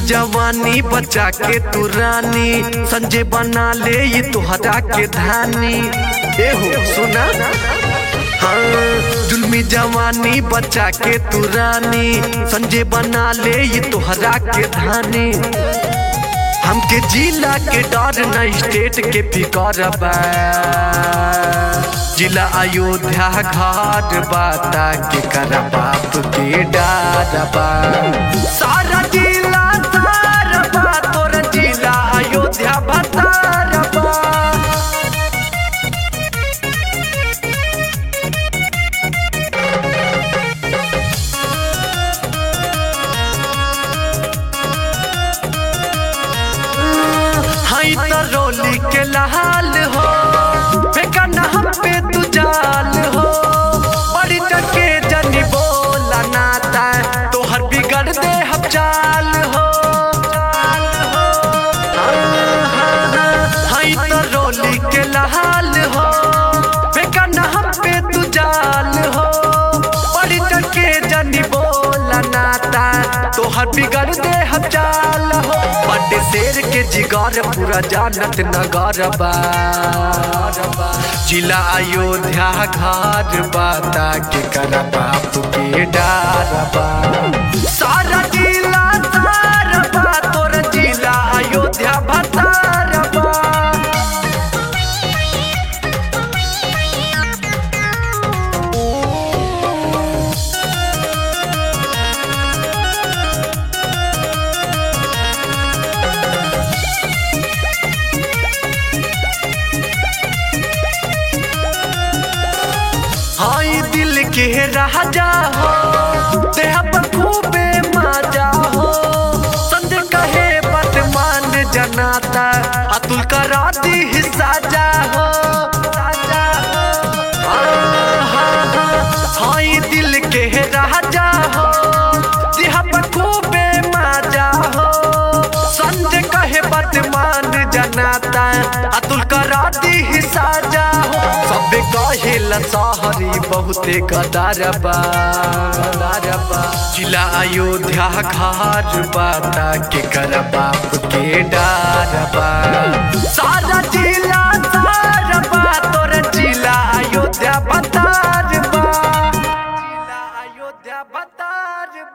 जवानी बचा के तू रानी संजय बना ले ये तुहरा के धानी ए हो सुना हाँ जुल्मी जवानी बचा के तू रानी संजय बना ले ये तुहरा के धानी हमके जिला के डर न स्टेट के फिकर बा जिला अयोध्या घाट बाता के कर बाप के डार बा सारा जिला तार बा तोर जिला अयोध्या भतार बा हाई तो रोली के लाल हो बेकन हम पे तू जाल हो बड़ी टके जनी बोला नाता तोहर बिगड़ दे हम चाल हो हाई तो रोली के लाल हो बेकन हम पे तू जाल हो बड़ी टके जनी बोला नाता तोहर बिगड़ दे हम चाल हो बड़े शेर के जिगर पूरा जानत नगर बा जिला अयोध्या घर बाता के कर बाप के डार बा सारा जिला तार बा तोर जिला अयोध्या भतार बा हाई दिल के राजा हो देह पर खूबे माजा हो संजय कहे बात मान जनाता अतुल करा दी हिस्सा जा हो साजा हो। हाँ, हाँ, हाँ। हाई दिल के राजा हो देह पर खूबे माजा हो संजय कहे बात मान जनाता अतुल करा दी हिस्सा जा हो सबे कहेला सहरी बहुते गदारबा गदारबा जिला अयोध्या घर बाता के कर बाप के डारबा सारा जिला सारबा तोर जिला अयोध्या बतारबा जिला अयोध्या बतारबा